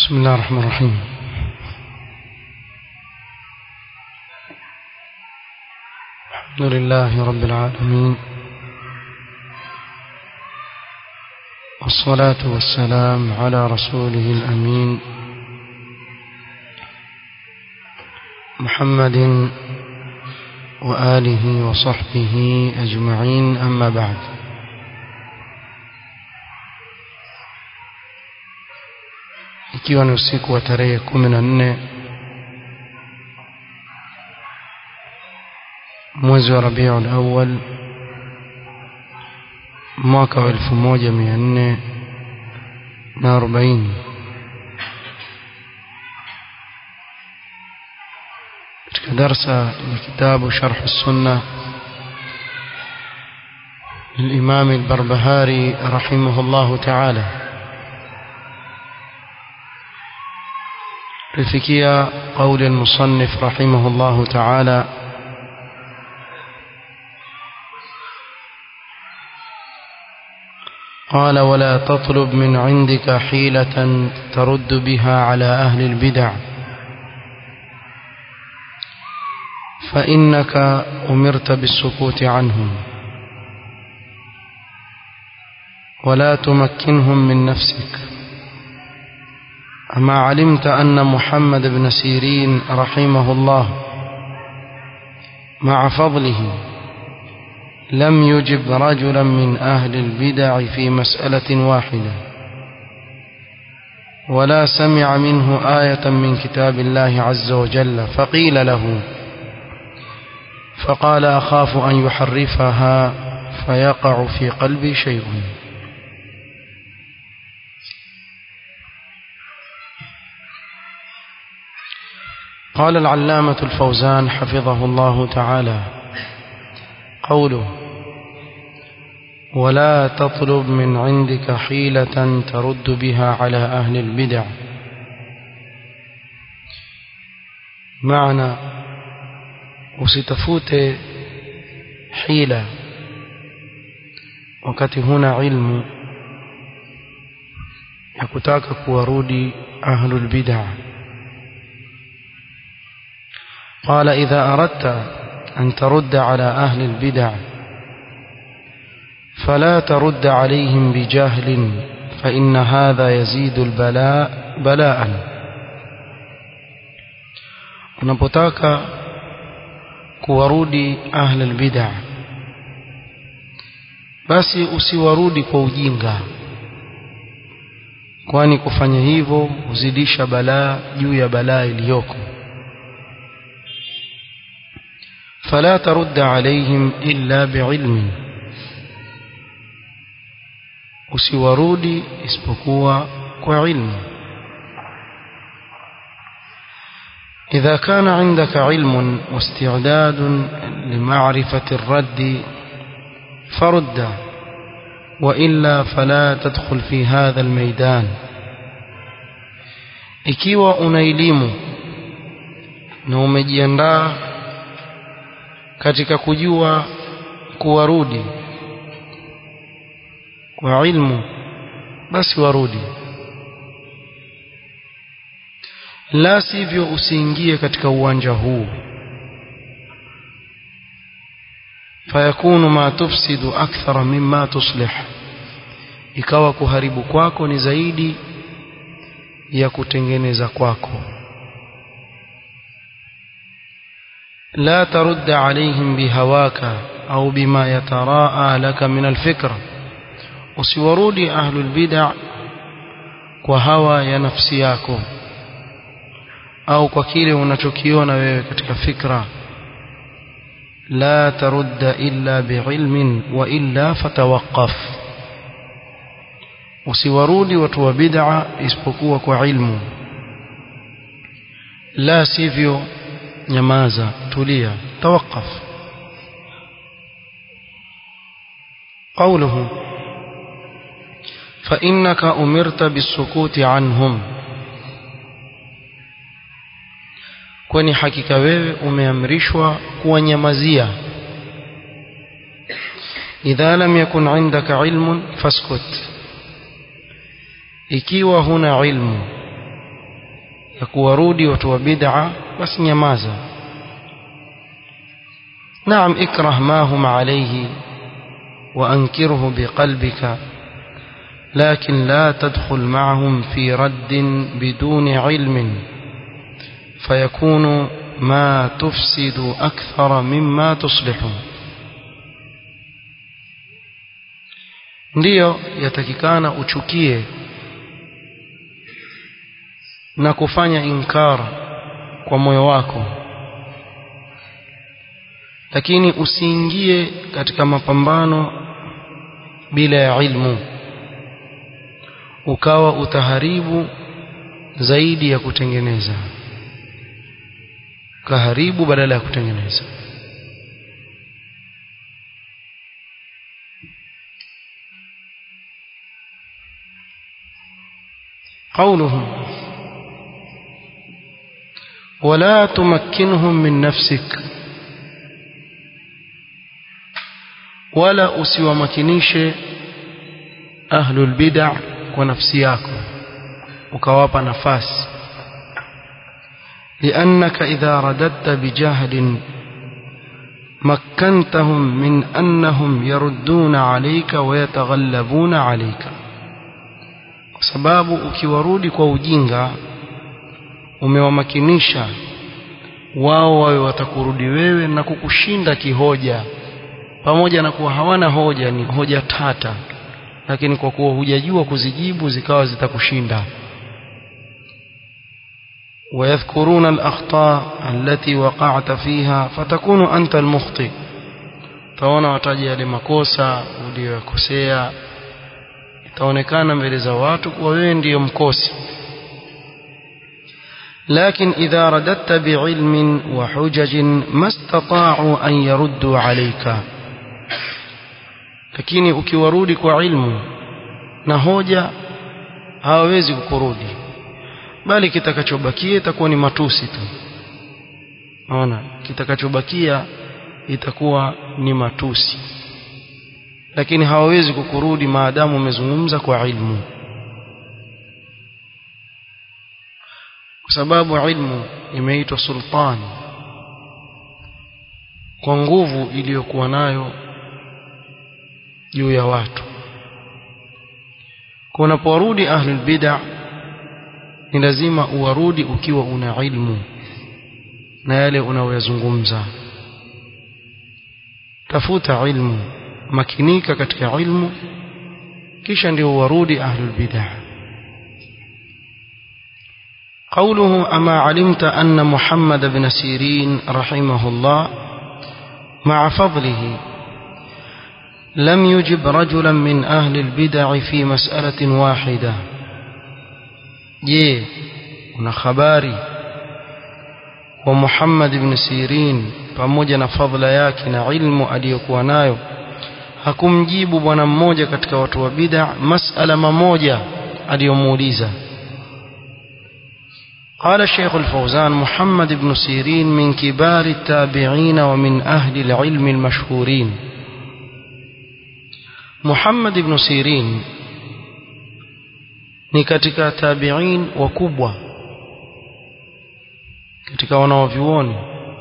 بسم الله الرحمن الرحيم الحمد لله رب العالمين والصلاة والسلام على رسوله الأمين محمد وآله وصحبه أجمعين أما بعد ikiwa ni usiku wa tarehe kumi na nne mwezi wa Rabiul Awwal mwaka wa elfu moja mia nne na arobaini katika darsa ya kitabu Sharh Sunna للإمام البربهاري رحمه الله تعالى لفكية قول المصنف رحمه الله تعالى قال ولا تطلب من عندك حيلة ترد بها على أهل البدع فإنك أمرت بالسكوت عنهم ولا تمكنهم من نفسك أما علمت أن محمد بن سيرين رحمه الله مع فضله لم يجب رجلا من أهل البدع في مسألة واحدة ولا سمع منه آية من كتاب الله عز وجل فقيل له فقال أخاف أن يحرفها فيقع في قلبي شيء قال العلامة الفوزان حفظه الله تعالى قوله ولا تطلب من عندك حيلة ترد بها على أهل البدع معنى usitafute hila wakati huna ilmu ya kutaka kuwarudi ahlul bid'ah قال إذا أردت أن ترد على أهل البدع فلا ترد عليهم بجهل فإن هذا يزيد البلاء بلاء unapotaka kuwarudi ahl albid'a basi usiwarudi kwa ujinga kwani kufanya hivyo huzidisha balaa juu ya balaa iliyoko فلا ترد عليهم إلا بعلم usiwarudi isipokuwa kwa ilmu إذا كان عندك علم واستعداد لمعرفة الرد فرد وإلا فلا تدخل في هذا الميدان ikiwa una elimu na umejiandaa katika kujua kuwarudi kwa ilmu basi warudi la sivyo usiingie katika uwanja huu fayakunu ma tufsidu akthara mimma tuslih ikawa kuharibu kwako ni zaidi ya kutengeneza kwako لا ترد عليهم بهواك أو بما يتراءى لك من الفكر usiwarudi ahlul bid'a kwa hawa ya nafsi yako au kwa kile unachokiona wewe katika fikra la tarudda illa biilmin wa illa fatawaqqaf usiwarudi watu wa bid'a isipokuwa kwa ilmu la sivyo nyamaza tulia tawaqqaf قوله فإنك أمرت بالسكوت عنهم kwani hakika wewe umeamrishwa kuwanyamazia idha lam yakun indaka ilmun faskut ikiwa huna ilmu ya kuwarudi watu wa bid'a basi nyamaza naam ikrah ma hum alayhi wa ankirhu biqalbika لكن لا تدخل معهم في رد بدون علم فيكون ما تفسد أكثر مما تصلح ndiyo yatakikana uchukie na kufanya inkar kwa moyo wako lakini usiingie katika mapambano bila ya ilmu ukawa utaharibu zaidi ya kutengeneza kaharibu badala ya kutengeneza قوله ولا تمكنهم من نفسك ولا usiwamakinishe ahlul bid'ah kwa nafsi yako ukawapa nafasi لأنك إذا رددت بجهل مكنتهم من أنهم يردون عليك ويتغلبون عليك sababu ukiwarudi kwa ujinga umewamakinisha wao wawe watakurudi wewe na kukushinda kihoja pamoja na kuwa hawana hoja ni hoja tata lakini kwa kuwa hujajua kuzijibu zikawa zitakushinda ويذكرون الأخطاء التي وقعت فيها فتكون أنت المخطئ taona wataja yale makosa uliyokosea itaonekana mbele za watu kuwa wewe ndiyo mkosi لكن إذا رددت بعلم وحجج ما استطاعوا أن يردوا عليك lakini ukiwarudi kwa ilmu na hoja hawawezi kukurudi bali kitakachobakia itakuwa ni matusi tu naona kitakachobakia itakuwa ni matusi lakini hawawezi kukurudi maadamu umezungumza kwa ilmu kwa sababu ilmu imeitwa sultan kwa nguvu iliyokuwa nayo juu ya watu kwa unaporudi ahlul bid'ah ni lazima uwarudi ukiwa una ilmu na yale unayoyazungumza tafuta ilmu makinika katika ilmu kisha ndio warudi ahlul bid'ah قوله أما علمت أن محمد بن سيرين رحمه الله مع فضله لم يجب رجلا من أهل البدع في مسألة واحدة je una habari wa Muhammad ibn Sirin pamoja na fadhila yake na ilmu aliyokuwa nayo hakumjibu bwana mmoja katika watu wa bid'a masala mamoja aliyomuuliza قال الشيخ الفوزان محمد بن سيرين من كبار التابعين ومن أهل العلم المشهورين محمد بن سيرين ni katika tabi'in wakubwa katika wanaovyuoni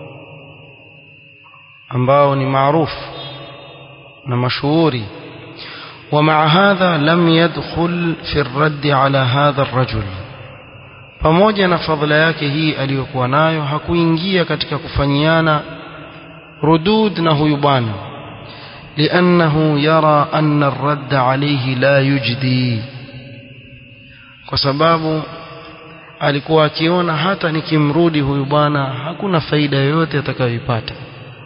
ambao ni maarufu na mashuhuri ومع هذا لم يدخل في الرد على هذا الرجل pamoja na fadhila yake hii aliyokuwa nayo hakuingia katika kufanyiana rudud na huyu bwana لأنه يرى أن الرد عليه لا يجدي kwa sababu alikuwa akiona hata nikimrudi huyu bwana hakuna faida yoyote atakayoipata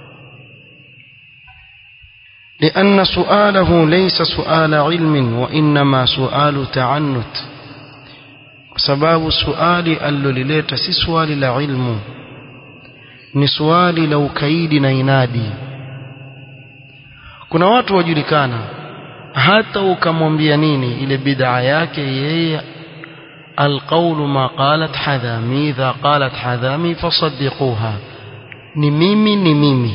لأن سؤاله ليس سؤال علم وإنما سؤال تعنت sababu suali alilolileta si swali la ilmu ni swali la ukaidi na inadi kuna watu wajulikana hata ukamwambia nini ile bid'a yake yeye القول ما قالت حذامي إذا قالت حذامي فصدقوها ni mimi ni mimi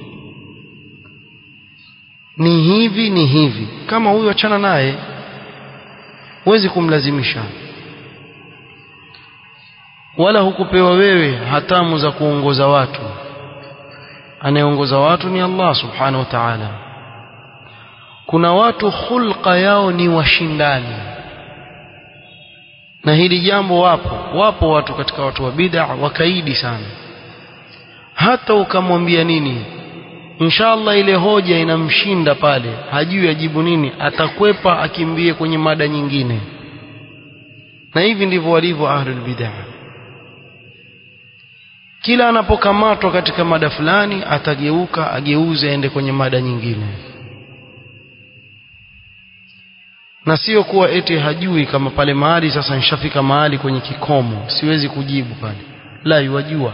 ni hivi ni hivi kama huyo achana naye huwezi kumlazimisha wala hukupewa wewe hatamu za kuongoza watu anayeongoza watu ni Allah subhanahu wa ta'ala kuna watu khulqa yao ni washindani na hili jambo wapo wapo watu katika watu wa bid'a wakaidi sana hata ukamwambia nini inshallah ile hoja inamshinda pale hajui ajibu nini atakwepa akimbie kwenye mada nyingine na hivi ndivyo walivyo ahlul bid'ah kila anapokamatwa katika mada fulani atageuka ageuze aende kwenye mada nyingine na sio kuwa eti hajui kama pale mahali sasa nishafika mahali kwenye kikomo siwezi kujibu pale la yuwajua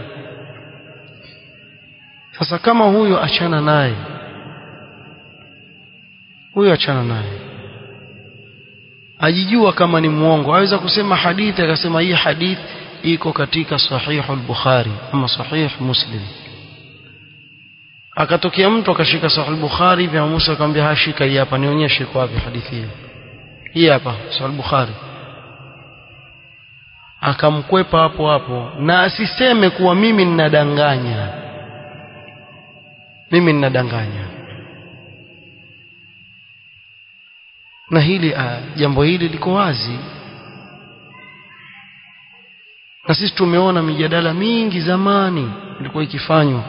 sasa kama huyo achana naye huyo achana naye ajijua kama ni mwongo aweza kusema hadithi akasema hii hadithi iko katika sahihu al-Bukhari ama sahih Muslim akatokea mtu akashika sahih al-Bukhari vya Musa akamwambia hashika hii hapa nionyeshe kwa wapi hadithi hiyo hii hapa sahih al-Bukhari akamkwepa hapo hapo na asiseme kuwa mimi ninadanganya mimi ninadanganya na hili uh, jambo hili liko wazi na sisi tumeona mijadala mingi zamani ilikuwa ikifanywa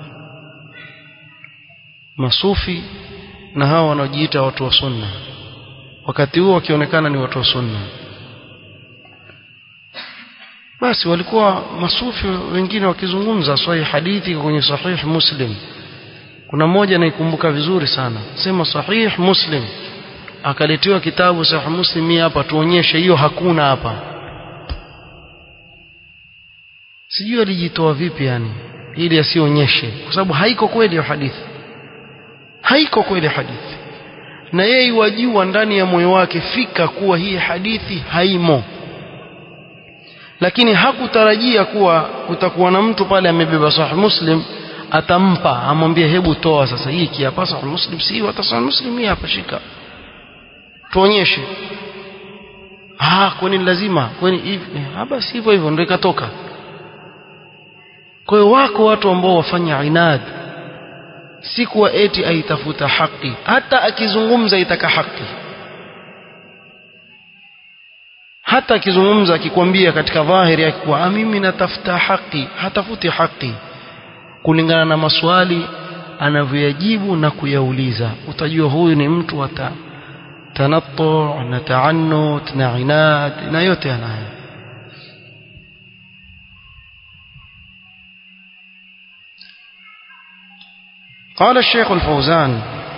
masufi na hawa wanaojiita watu wa sunna wakati huo wakionekana ni watu wa sunna basi walikuwa masufi wengine wakizungumza swahih hadithi kwenye sahih muslim kuna mmoja naikumbuka vizuri sana sema sahih muslim akaletewa kitabu sahih muslim hapa tuonyeshe hiyo hakuna hapa sijui alijitoa vipi yani ili asionyeshe kwa sababu haiko kweli hiyo hadithi haiko kweli hadithi na yeye wajua ndani ya moyo wake fika kuwa hii hadithi haimo lakini hakutarajia kuwa kutakuwa na mtu pale amebeba sahih muslim atampa amwambie hebu toa sasa hii hapa sahih muslim si hata sahih muslim hii hapa shika tuonyeshe ah kwani lazima kwani hivi ah basi hivyo hivyo ndio ikatoka kwa hiyo wako watu ambao wafanya inad si kuwa eti aitafuta haki hata akizungumza itaka haki hata akizungumza akikwambia katika dhahiri yake kuwa mimi natafuta haki hatafuti haki kulingana na maswali anavyoyajibu na kuyauliza utajua huyu ni mtu wa tanattu na taannut na inad na yote anayo قال الشيخ الفوزان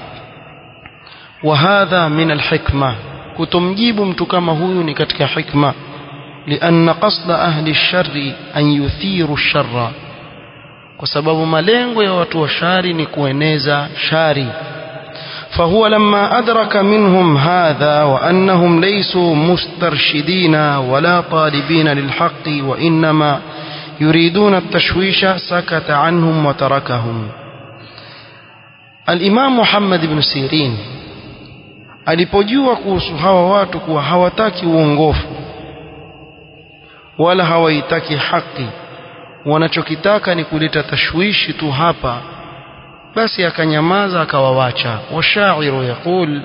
وهذا من الحكمة كتمجيب متكما هو نكتك حكمة لأن قصد أهل الشر أن يثيروا الشر وسبب ملengo ya watu wa shari ni kueneza shari فهو لما أدرك منهم هذا وأنهم ليسوا مسترشدين ولا طالبين للحق وإنما يريدون التشويش سكت عنهم وتركهم Al-Imam Muhammad ibn Sirin alipojua kuhusu hawa watu kuwa hawataki uongofu wala hawaitaki haki wanachokitaka ni kuleta tashwishi tu hapa basi akanyamaza akawawacha washairu yaqul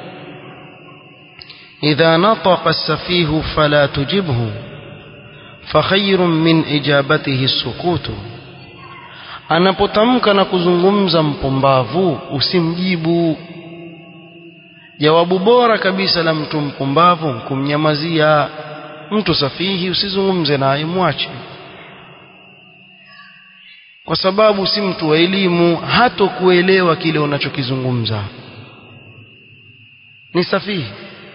idha nataqa as-safihu fala tujibhu fakhayrun min ijabatihi as-sukutu anapotamka na kuzungumza mpumbavu usimjibu jawabu bora kabisa la mtu mpumbavu kumnyamazia mtu safihi usizungumze naye mwache kwa sababu si mtu wa elimu hato kuelewa kile unachokizungumza ni safihi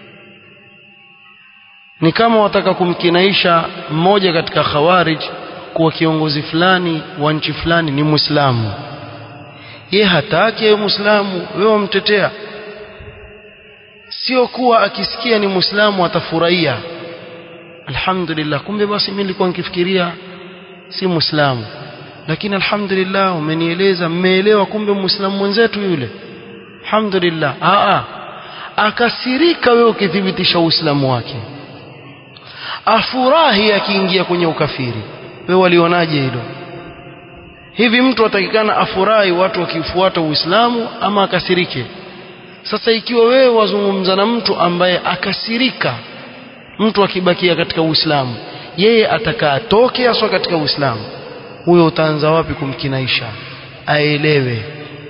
ni kama wataka kumkinaisha mmoja katika khawarij kuwa kiongozi fulani wa nchi fulani ni Muislamu. Ye hataki awe Muislamu, wewe wamtetea. Sio kuwa akisikia ni Muislamu atafurahia. Alhamdulillah, kumbe basi mimi nilikuwa nikifikiria si Muislamu. Lakini alhamdulillah umenieleza, mmeelewa kumbe Muislamu mwenzetu yule. Alhamdulillah. Aa, akasirika wewe ukithibitisha Uislamu wake. Afurahi akiingia kwenye ukafiri wewe walionaje hilo hivi mtu atakikana afurahi watu wakifuata uislamu ama akasirike sasa ikiwa wewe wazungumza na mtu ambaye akasirika mtu akibakia katika uislamu yeye atakaa atoke aswa katika uislamu huyo utaanza wapi kumkinaisha aelewe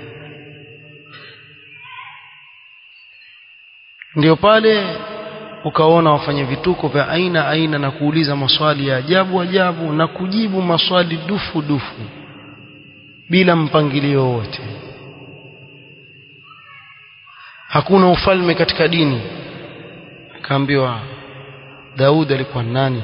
ndio pale ukaona wafanya vituko vya aina aina na kuuliza maswali ya ajabu ajabu na kujibu maswali dufu dufu bila mpangilio wote hakuna ufalme katika dini akaambiwa Daud alikuwa nani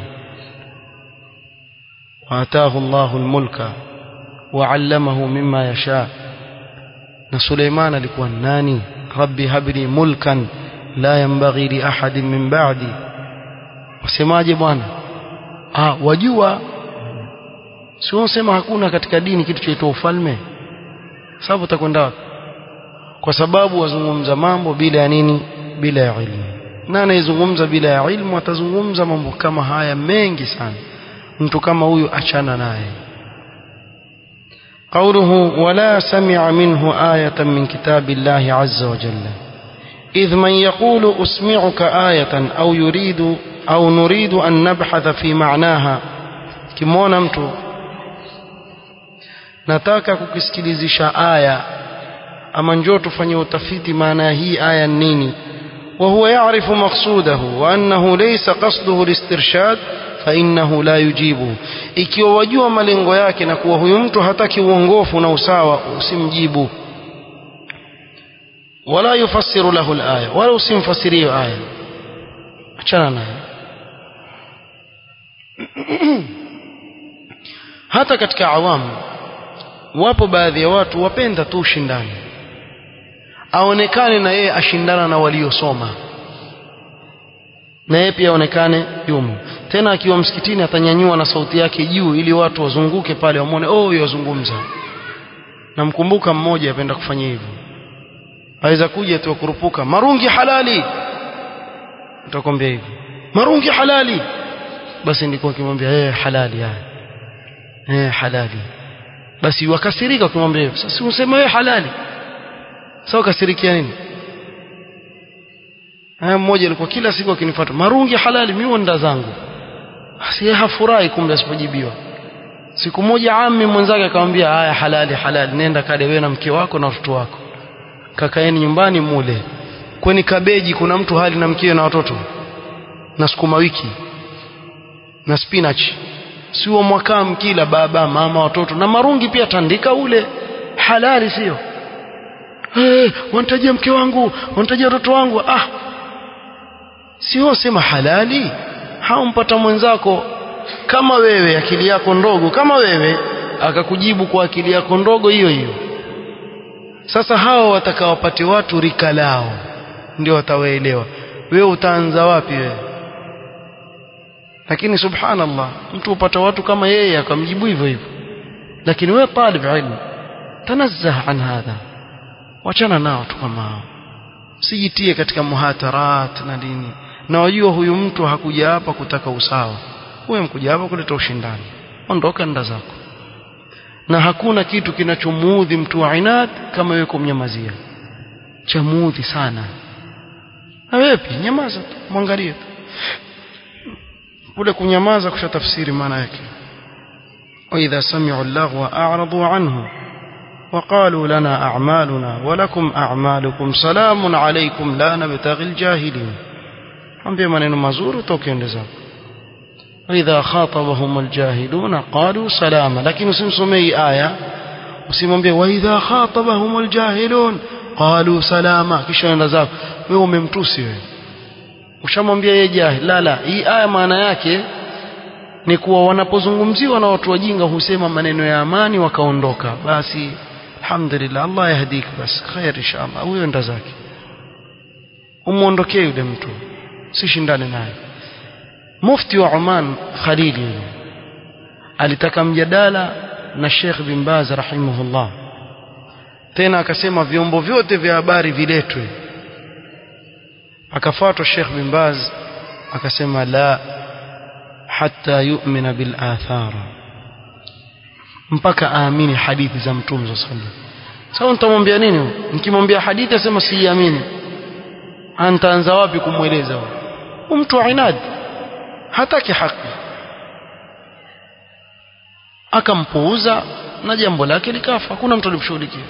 وآتاه الله الملك وعلمه مما يشاء na Suleiman alikuwa nani rabbi habli mulkan la yanbaghi li ahadin min ba'di wasemaje bwana ah wajua si unasema hakuna katika dini kitu chaitwa ufalme sababu utakwenda kwa sababu wazungumza mambo bila ya nini bila ya ilmu na anayezungumza bila ya ilmu atazungumza mambo kama haya mengi sana mtu kama huyu achana naye قوله ولا سمع منه آية من كتاب الله عز وجل إذ من يقول أسمعك آية أو يريد أو نريد أن نبحث في معناها كمونا mtu nataka kukisikilizisha aya ama njoo tufanye utafiti maana hii aya nini وهو يعرف مقصوده وأنه ليس قصده الاسترشاد فإنه لا يجيبه ikiwa wajua malengo yake na kuwa huyu mtu hataki uongofu na usawa usimjibu wala yufassiru lahu alaya wala usimfasirie aya achana naye hata katika awamu wapo baadhi ya watu wapenda tu ushindani aonekane na yeye ashindana na waliosoma na yeye pia aonekane yumo tena akiwa msikitini atanyanyua na sauti yake juu ili watu wazunguke pale wamwone oh yazungumza namkumbuka mmoja apenda kufanya hivyo aweza kuja tu kurupuka marungi halali utakwambia hivyo marungi halali basi ndiko akimwambia eh halali haya eh halali basi wakasirika ukimwambia hivyo sasa useme wewe halali sasa ukasirikia nini haya mmoja alikuwa kila siku akinifuata marungi halali mimi nda zangu si hafurahi kumbe asipojibiwa siku moja ami mwenzake akamwambia haya halali halali nenda kale wewe na mke wako na watoto wako kakaeni nyumbani mule kweni kabeji kuna mtu hali na mkeo na watoto na sukuma wiki na spinach sio mwakaa mkila baba mama watoto na marungi pia tandika ule halali sio hey, wanitajia mke wangu wanitajia watoto wangu ah sio sema halali haumpata mwenzako kama wewe akili yako ndogo kama wewe akakujibu kwa akili yako ndogo hiyo hiyo sasa hao watakawapate watu rika lao ndio watawaelewa wewe utaanza wapi wewe lakini subhanallah mtu upata watu kama yeye akamjibu hivyo hivyo lakini wewe talib ilmu tanazzah an hadha wachana nao tu kama hao sijitie katika muhatarat na dini na wajua huyu mtu hakuja hapa kutaka usawa huyo mkuja hapa kuleta ushindani ondoka nda zako na hakuna kitu kinachomuudhi mtu wa inad kama wewe kumnyamazia chamuudhi sana na wewe pia nyamaza tu mwangalie tu kule kunyamaza kushatafsiri maana yake وإذا سمعوا اللغو أعرضوا عنه وقالوا لنا أعمالنا ولكم أعمالكم سلام عليكم لا نبتغي الجاهلين ambie maneno mazuri utoke zako واذا خاطبهم الجاهلون قالوا سلاما لكن usimsomei aya usimwambie واذا خاطبهم الجاهلون قالوا سلاما kisha enda zako wewe umemtusi wewe ushamwambia yeye jahil la la hii aya maana yake ni kuwa wanapozungumziwa na watu wajinga husema maneno ya amani wakaondoka basi alhamdulillah Allah yahdik bas khair inshallah huyo enda zake umuondokee yule mtu sishindane naye mufti wa Oman Khalili alitaka mjadala na Sheikh bin Baz rahimahullah tena akasema vyombo vyote vya habari viletwe akafuatwa Sheikh bin Baz akasema la hatta yu'mina bil athara mpaka aamini hadithi za mtume sallallahu alaihi wasallam sasa nitamwambia nini nikimwambia hadithi asema siiamini antaanza wapi kumweleza huyo mtu inad hataki haki akampuuza na jambo lake likafa hakuna mtu alimshughulikia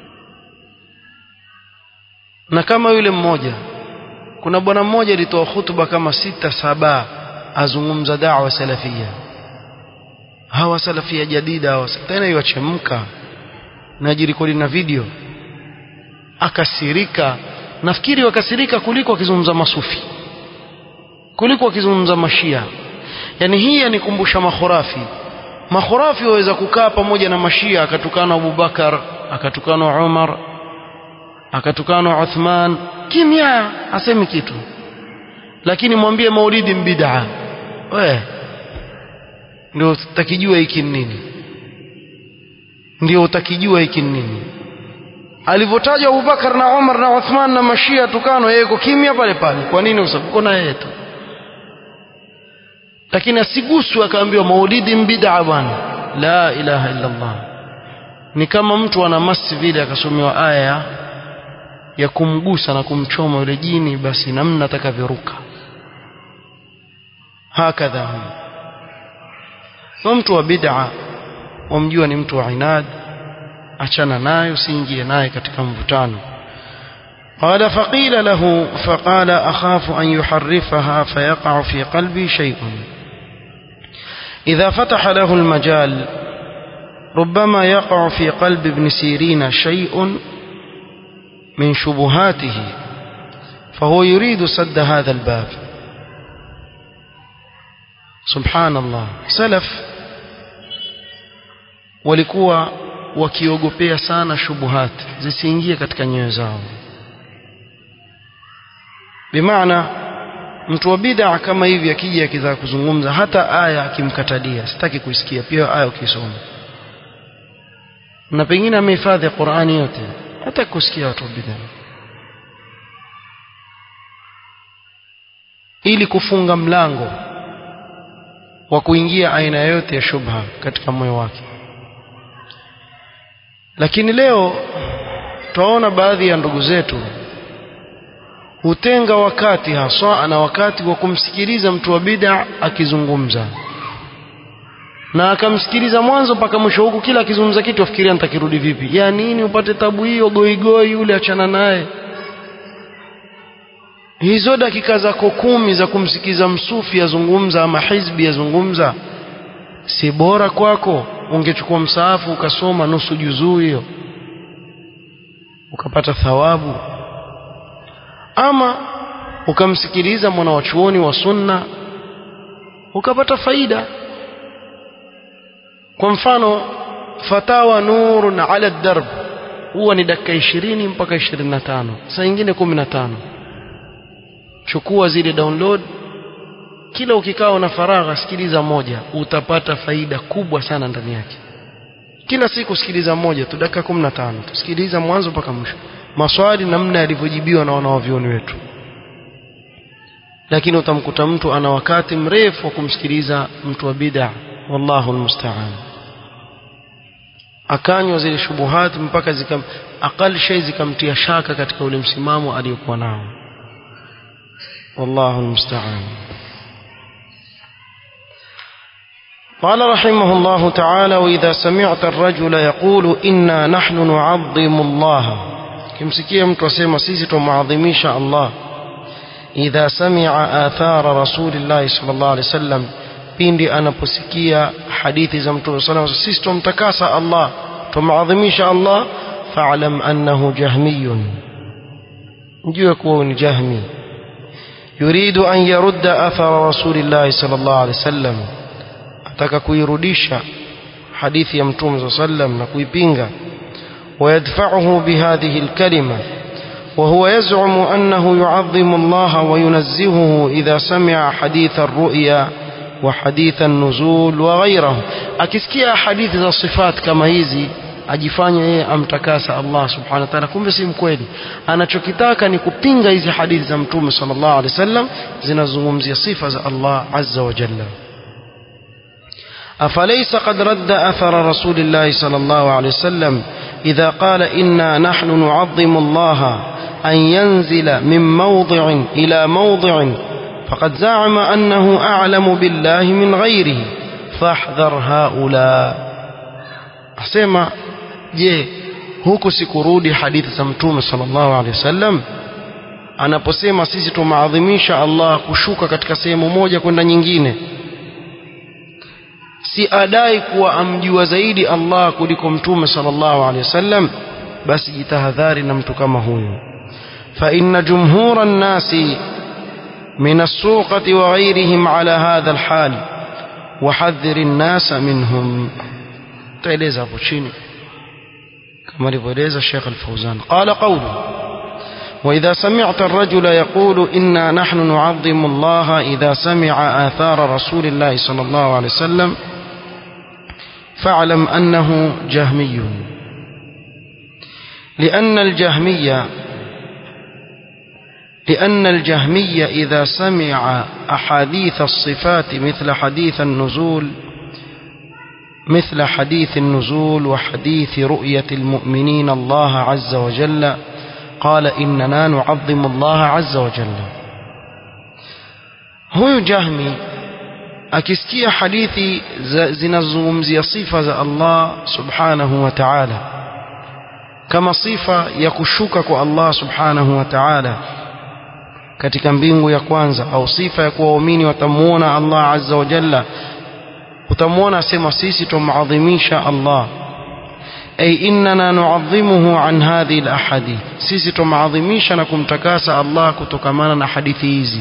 na kama yule mmoja kuna bwana mmoja alitoa hutuba kama sita saba azungumza da'wa salafia hawa salafia jadida hawa tena iwachemka na jirekodi na video akasirika nafikiri wakasirika kuliko akizungumza masufi kuliko akizungumza mashia yani hii yanikumbusha makhurafi makhurafi waweza kukaa pamoja na mashia akatukana Abubakar akatukana Umar akatukana Uthman kimya asemi kitu lakini mwambie maulidi mbid'a we ndio utakijua hiki nini ndio utakijua hiki nini alivyotajwa Abubakar na Umar na Uthman na mashia tukano yeye yuko kimya pale pale kwa nini usabuko na yeye tu lakini asiguswe akaambiwa maulidi mbid'a bwana la ilaha illa Allah ni kama mtu ana masi vile akasomewa aya ya kumgusa na kumchoma yule jini basi namna atakavyoruka hakadha huyo mtu wa bid'a wamjua ni mtu wa inad achana nayo usiingie naye katika mvutano قال فقيل له فقال أخاف أن يحرفها فيقع في قلبي شيء إذا فتح له المجال ربما يقع في قلب ابن سيرين شيء من شبهاته فهو يريد سد هذا الباب سبحان الله سلف walikuwa wakiogopea sana shubuhat zisiingie katika nyoyo zao bimaana mtu wa bid'a kama hivi akija akitaka kuzungumza hata aya akimkatalia sitaki kuisikia pia aya ukisoma na pengine amehifadhi Qur'ani yote hata kusikia watu wa bid'a ili kufunga mlango wa kuingia aina yote ya shubha katika moyo wake lakini leo twaona baadhi ya ndugu zetu hutenga wakati haswa na wakati wa kumsikiliza mtu wa bid'a akizungumza na akamsikiliza mwanzo mpaka mwisho huku kila akizungumza kitu afikiria nitakirudi vipi ya nini upate tabu hiyo goigoi yule achana naye hizo dakika zako kumi za kumsikiza msufi azungumza ama hizbi azungumza si bora kwako ungechukua msaafu ukasoma nusu juzuu hiyo ukapata thawabu ama ukamsikiliza mwana wa chuoni wa sunna ukapata faida kwa mfano fatawa nurun ala darb huwa ni dakika ishirini mpaka ishirini na tano saa ingine kumi na tano chukua zile download kila ukikaa na faragha sikiliza moja utapata faida kubwa sana ndani yake kila siku sikiliza moja tu dakika 15 tusikiliza mwanzo mpaka mwisho maswali namna yalivyojibiwa na wanawavyoni wetu lakini utamkuta mtu ana wakati mrefu wa kumsikiliza mtu wa bid'a wallahu almusta'an akanywa zile shubuhat mpaka zikam aqal shay zikamtia shaka katika ule msimamo aliyokuwa nao wallahu almusta'an قال رحمه الله تعالى وإذا سمعت الرجل يقول إنا نحن نعظم الله kimsikia mtu asema sisi tumwadhimisha Allah idha sami'a athara rasulillahi sallallahu alaihi wasallam pindi anaposikia hadithi za mtume sallallahu alaihi wasallam sisi tumtakasa Allah tumwadhimisha Allah fa'lam annahu jahmiyun njue kuwa ni jahmi yuridu an yarudda athara rasulillahi sallallahu alaihi wasallam ataka kuirudisha hadithi ya mtume sallam na kuipinga ويدفعه بهذه الكلمة وهو يزعم أنه يعظم الله وينزهه إذا سمع حديث الرؤيا وحديث النزول وغيره akisikia hadithi za sifat kama hizi ajifanye yeye amtakasa Allah subhanahu wa ta'ala kumbe si mkweli anachokitaka ni kupinga hizi hadithi za mtume sallallahu alaihi wasallam zinazungumzia sifa za Allah azza wa jalla أفليس قد رد أثر رسول الله صلى الله عليه وسلم إذا قال إنا نحن نعظم الله أن ينزل من موضع إلى موضع فقد زعم أنه أعلم بالله من غيره فاحذر هؤلاء أسمع je huku sikurudi hadithi za mtume sallallahu alaihi wasallam anaposema sisi tumaadhimisha Allah kushuka katika sehemu moja kwenda nyingine si adai kuwa amjua zaidi Allah kuliko mtume sallallahu alaihi wasallam basi jitahadhari na mtu kama huyo fa inna jumhura an-nasi min as-suqati wa ghayrihim ala hadha al-hal وحذر الناس منهم تeleza hapo chini كما alivyoeleza Sheikh Al-Fauzan قال قوله وإذا سمعت الرجل يقول إنا نحن نعظم الله إذا سمع آثار رسول الله صلى الله عليه وسلم فاعلم أنه جهمي لأن الجهمية لأن الجهمية إذا سمع أحاديث الصفات مثل حديث النزول مثل حديث النزول وحديث رؤية المؤمنين الله عز وجل قال إننا نعظم الله عز وجل huyu jahmi akisikia hadithi zinazozungumzia sifa za Allah subhanahu wa ta'ala kama sifa ya kushuka kwa Allah subhanahu wa ta'ala katika mbingu ya kwanza au sifa ya kuwa waumini watamuona Allah azza wa jalla utamuona asema sisi tumadhimisha Allah ay innana nu'azzimuhu an hadhihi al-ahadith sisi tumadhimisha na kumtakasa Allah kutokamana na hadithi hizi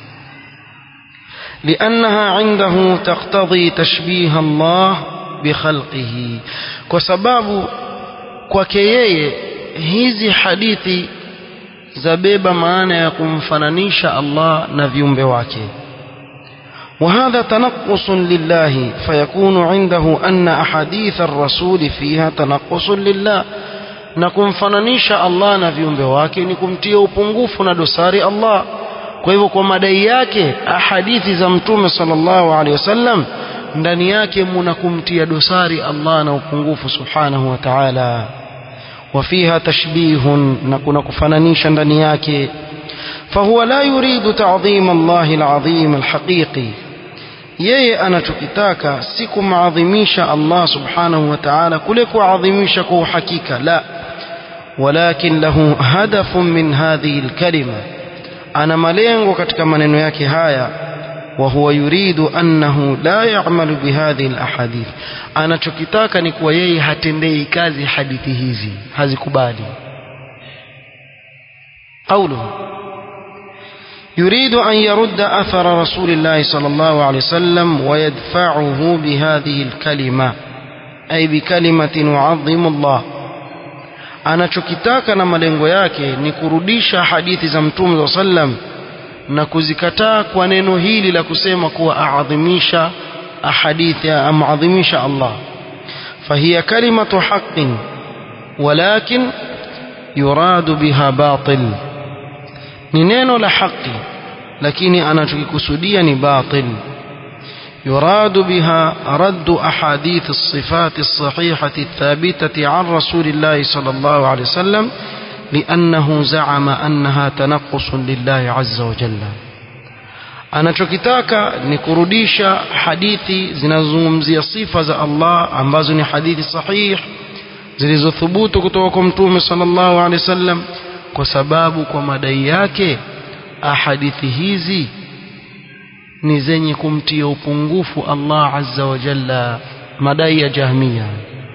لأنها عنده تقتضي تشبيه الله بخلقه وسبب kwake yeye hizi hadithi zabeba maana ya kumfananisha Allah na viumbe wake وهذا تنقص لله فيكون عنده أن أحاديث الرسول فيها تنقص لله na kumfananisha Allah na viumbe wake ni kumtia upungufu na dosari Allah kwa hivyo kwa madai yake ahadithi za mtume sallallahu alaihi wasallam ndani yake muna kumtia dosari Allah na upungufu subhanahu wa ta'ala وفيها تشبيه نكون كفنانيشا ndani yake فهو لا يريد تعظيم الله العظيم الحقيقي yeye anachokitaka si kumadhimisha Allah subhanahu wa ta'ala kule kuadhimisha kwa uhakika la walakin lahu hadafun min hadhihi alkalima ana malengo katika maneno yake haya wa huwa yuridu annahu la ya'malu bihadhihi alahadith anachokitaka ni kuwa yeye hatendei kazi hadithi hizi hazikubali قوله يريد أن يرد أثر رسول الله صلى الله عليه وسلم ويدفعه بهذه الكلمة أي بكلمة نعظم الله anachokitaka na malengo yake ni kurudisha hadithi za mtume wa sallam na kuzikataa kwa neno hili la kusema kuwa aadhimisha ahadithi amadhimisha Allah fahiya kalimatu haqqin walakin yuradu biha batil ni neno la haki lakini anachokikusudia ni batil يراد بها رد أحاديث الصفات الصحيحة الثابتة عن رسول الله صلى الله عليه وسلم لأنه زعم أنها تنقص لله عز وجل anachokitaka ni kurudisha hadithi zinazozungumzia sifa za Allah ambazo ni hadithi sahih zilizothubutu kutoka kwa mtume sallallahu alaihi wasallam kwa sababu kwa madai yake ahadithi hizi ni zenye kumtia upungufu Allah azza wa jalla madai ya jahmiya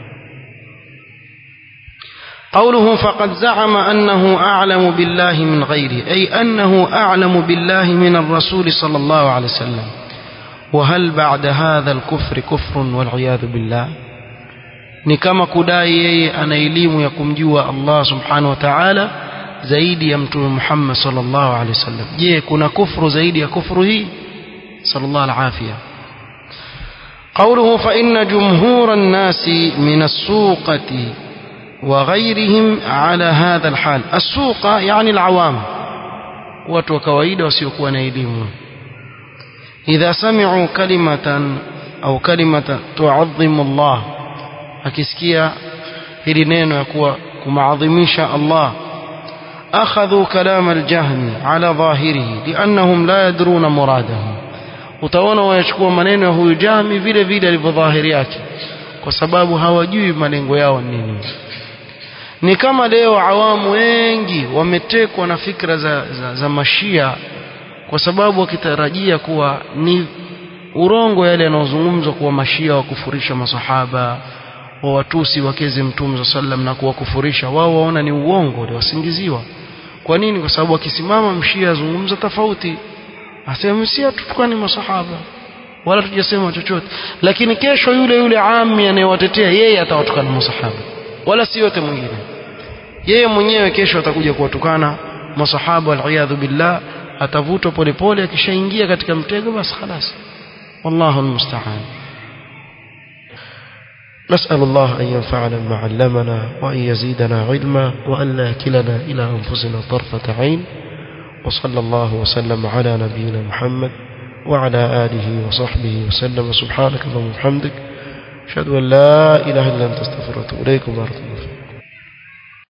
قوله فقد زعم أنه أعلم بالله من غيره أي أنه أعلم بالله من الرسول صلى الله عليه وسلم وهل بعد هذا الكفر كفر والعياذ بالله ni kama kudai yeye ana elimu ya kumjua Allah subhanahu wa ta'ala zaidi ya mtume Muhammad sallallahu alaihi wasallam je kuna kufru zaidi ya kufru hii sallallahu alafia قوله فإن جمهور الناس من السوقة وغيرهم على هذا الحال السوق يعني العوام watu wa kawaida wasiokuwa na elimu idha sami'u kalimatan au kalimata tuadhimu Allah akisikia hili neno ya kuwa kumaadhimisha Allah akhadhu kalam al-jahmi ala dhahirihi liannahum la yadruna muradahu utaona wayachukua maneno ya huyu jahmi vile vile alivyo dhahiri yake kwa sababu hawajui malengo yao nini ni kama leo awamu wengi wametekwa na fikra za, za, za mashia kwa sababu wakitarajia kuwa ni urongo yale yanayozungumzwa kuwa mashia wakufurisha masahaba wa watusi wakeze mtume sallam na kuwakufurisha wao waona ni uongo wasingiziwa kwa nini kwa sababu akisimama mshia azungumza tofauti asema si tutukani masahaba wala tujasema chochote lakini kesho yule yule ami anayewatetea yeye atawatukana masahaba wala si yote mwingine yeye mwenyewe kesho atakuja kuwatukana masahaba waliyadhu billah atavutwa polepole akishaingia katika mtego basi خلاص والله المستعان نسأل الله أن ينفعنا بما علمنا وأن يزيدنا علما وأن لا يكلنا إلى أنفسنا طرفة عين وصلى الله وسلم على نبينا محمد وعلى آله وصحبه وسلم سبحانك اللهم وبحمدك أشهد أن لا إله إلا أنت استغفرك وأتوب إليكم ورحمة الله